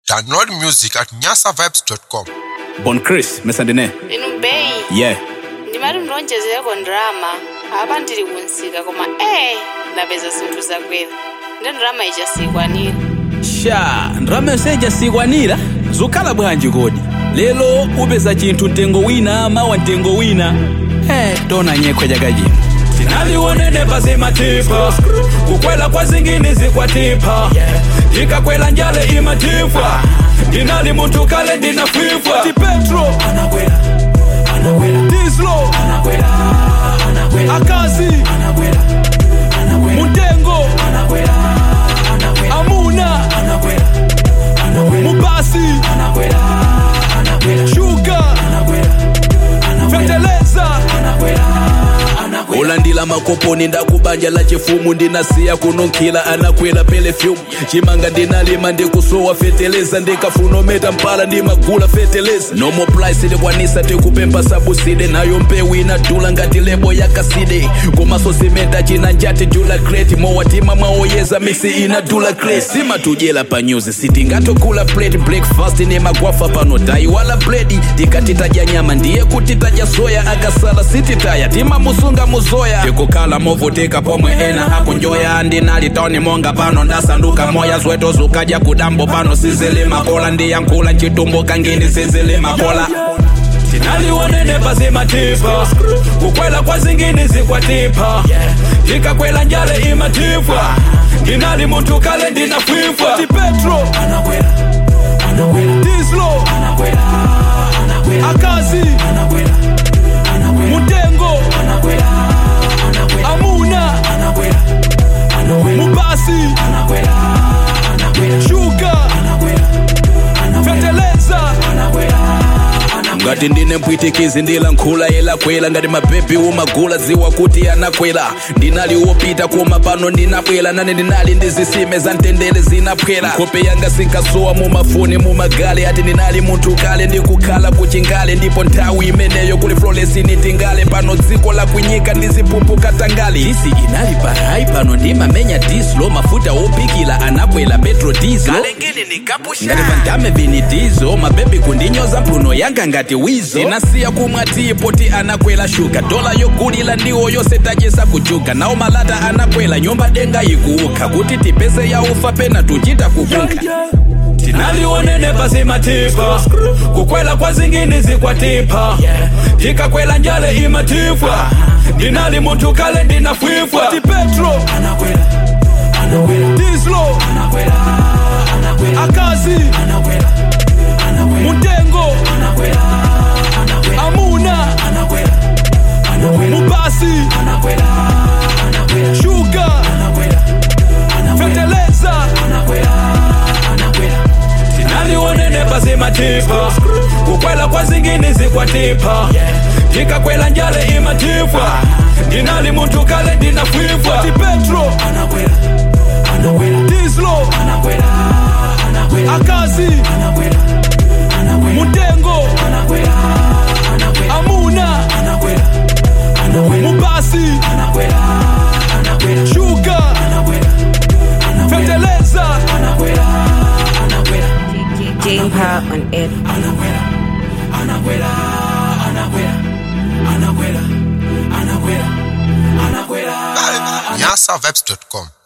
Download music at nyasavibes.com. Bon Chris, mesandine. inu beyi Yeah. ndimati ndonjezereko ndrama apa ndili kunsika koma ee ndapeza zinthu zakwera ndi ndrama ichasikwanira Sha, ndrama seja sikwanira. Zukhala bwanji kodi. Lelo upeza chinthu mtengo wina mawa mtengo wina. Eh, tona nyekwe jakajini. tinalionene pazimatifa kukwela kwa zingine zikwatipa tikakwela njale imatifwa ndinali muntu kale ndinafwifwa ti petro anakwela anakwela dislo anakwela anakwela akazi anakwela anakwela muntengo anakwela anakwela amuna anakwela anakwela mubasi anakwela anakwela shuga anakwela feteleza anakwela ulandila makoponi ndakubanja la chifumu ndinasiya kununkhila anakwela pelefyumu chimanga ndinalima ndikusowa feteleza ndikafunometa mpala ndimagula feteleza nomo price ndikwanisa tikupempa sabuside nayo mpewu inadula ngati lebo yakaside komaso simenta china njati jula kreti mowatima mwaoyeza misi inadula kreti simatujela pa nyuzi sitingatokula plate breakfast ni magwafa pano taiwala bledi tikatitaja nyama ndiye kutitaja soya akasala sititaya timamusunga muzoya tikukhala movutika pomwe ena akunjoya ndinalitoni monga pano ndasanduka moya zweto zukaja kudambo pano sizilimakola ndiyankhula nchitumbo kangini sizilimakola tinalionene pazimatifa kukwela kwa zingine zikwatipa tikakwela njale imatifwa ndinali muntu kale ndinafwifwa ti petro anakwela anakwela dislo anakwela anakwela akazi anakwela anakwela muntengo anakwela anakwela amuna anakwela anakwela mubasi anakwela anakwela shuga anakwela anakwela feteleza anakwela ngati ndine mpwitikizi ndila nkhula yelakwela ngati mabebi umagula ziwa kuti anakwela ndinali wopita koma pano ndinabwela nane ndinali ndi zisime za mtendere zinaphwera nkhope yanga sinkasowa mumafoni mumagali ati ndinali munthu kale ndikukhala kuchingale ndipo nthawi imeneyo kuli floresi nitingale pano dziko la kunyika ndizipumpuka tangali isi inali parai pano ndimamenya dislo mafuta opikila anakwela petro diesel ngati pandame vinidizo mabebi kundinyoza mphuno yanga ngati wizo inasiya kumwa tipo ti anakwela shuga dola yogulila ndiwo yose tachesa kuchuga nawo malata anakwela nyumba denga ikuukha kuti tipese yaufa pena tuchita kukunkha tinalionene pazimatifa kukwela kwa zingine zikwatipa tikakwela njale imatifwa ndinali muntu kale ndinafwifwa ti petro anakwela anakwela dislo anakwela anakwela akazi anakwela anakwela muntengo anakwela anakwela amuna anakwela anakwela mubasi anakwela anakwela shuga anakwela anakwela feteleza anakwela anakwela tinalionene pazimatifa kukwela kwa zingine zikwatipa tikakwela njale imatifwa ndinali muntu kale ndinafwifwa ti petro anakwela anakwela dislo anakwela anakwela akazi anakwela anakwela muntengo anakwela anakwela amuna anakwela anakwela mubasi anakwela anakwela shuga anakwela anakwela feteleza anakwela anakwela Jane Power on air. anakwela anakwela anakwela anakwela anakwela anakwela nyasavibes.com.